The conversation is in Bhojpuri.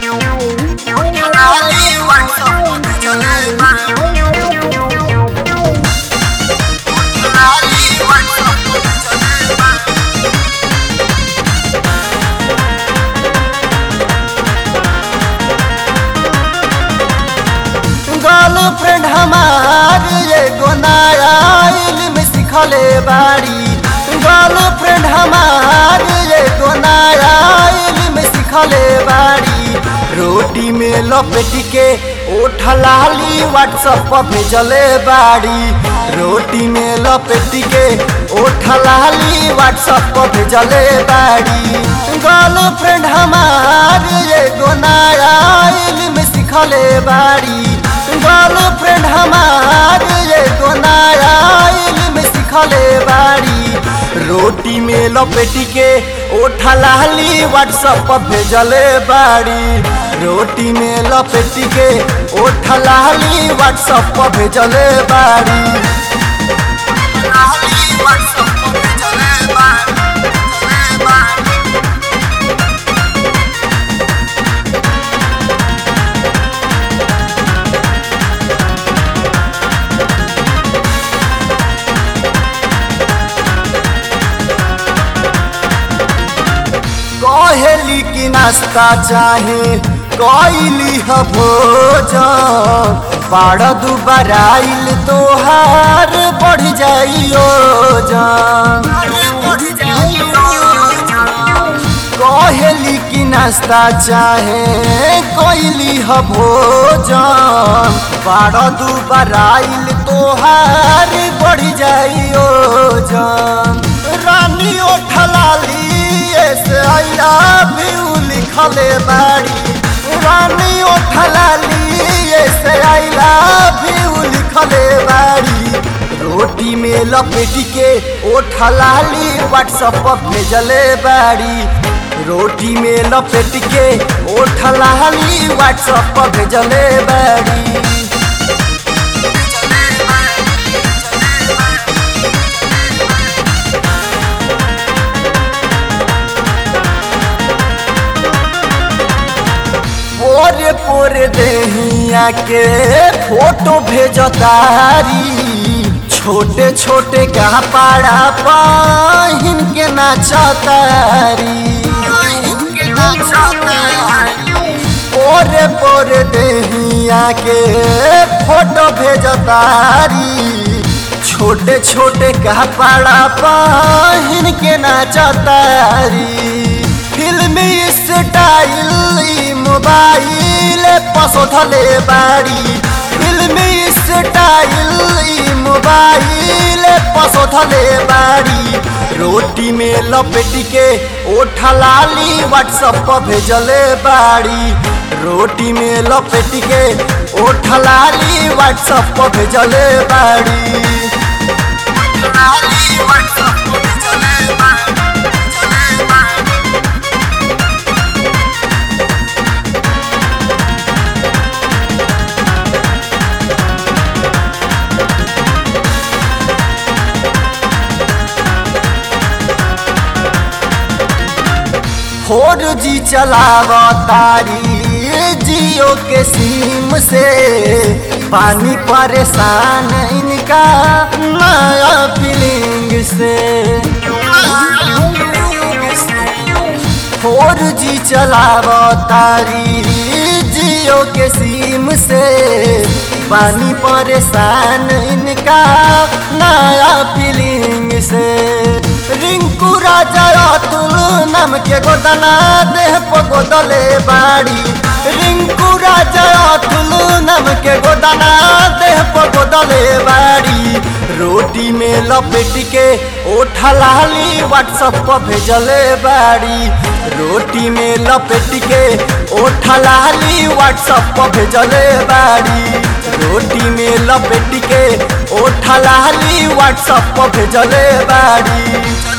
गर्लफ्रेंड हमार एगो नया इल्म सिखले बाड़ी गर्लफ्रेंड हमार एगो नया इल्म सिखले बाड़ी रोटी में लपेट के ओठ लाली व्हाट्सएप पर भेजले बाड़ी रोटी में लपेट के ओठ लाली व्हाट्सएप पर भेजले बाड़ी गर्लफ्रेंड हमार एगो नया इल्म सिखले बाड़ी गर्लफ्रेंड हमार एगो नया इल्म सिखले बाड़ी रोटी में लपेट के ओठा लाली व्हाट्सएप पर भेजले बाड़ी रोटी में लपेट के ओठा लाली व्हाट्सएप पर भेजले बाड़ी लाली व्हाट्सएप पर भेजले बाड़ी भेजले बाड़ी कहेली की नाश्ता चाहे कैली ह भोजन बाड़ दुबराइल तोहार बढ़ जाइयो कहेली की नाश्ता चाहे कैली ह भोजन बाड़ दुबराइल तोहार बढ़ जाइयो जान रानी ओठलाली से आई लव यू लिखले बाड़ी रानी ओठलाली से आई लव यू लिखले बाड़ी रोटी में लपेट के ओठलाली व्हाट्सएप पर भेजले बाड़ी रोटी में लपेट के ओठलाली व्हाट्सएप पर भेजले बाड़ी पोरे पोरे देहिया के फोटो भेजतारी छोटे छोटे कपड़ा पहिन के नाचतारी पोरे पोरे देहिया के फोटो भेजतारी छोटे छोटे कपड़ा पहिन के नाचतारी फिल्मी स्टाइल मोबाइल पसोधले बाड़ी फिल्मी स्टाइल मोबाइल पसोधले बाड़ी रोटी में लपेट के ओठा लाली व्हाट्सएप पर भेजले बाड़ी रोटी में लपेट के ओठा लाली व्हाट्सएप पर भेजले बाड़ी लाली व्हाट्सएप पर भेजले बाड़ी भेजले बाड़ी फोर जी चलाव तारी जियो के सिम से पानी परेशान इनका नया फीलिंग से फोर जी चलाव तारी जियो के सिम से पानी परेशान इनका नया फीलिंग से रिंकू राजा अतुल नाम के गोदना देह पर गोदले बाड़ी रिंकू राजा अतुल नाम के गोदना देह पर गोदले बाड़ी रोटी में लपेट के ओठा लाली व्हाट्सएप पर भेजले बाड़ी रोटी में लपेट के ओठा लाली व्हाट्सएप पर भेजले बाड़ी रोटी में लपेट के ओठा लाली व्हाट्सएप पर भेजले बाड़ी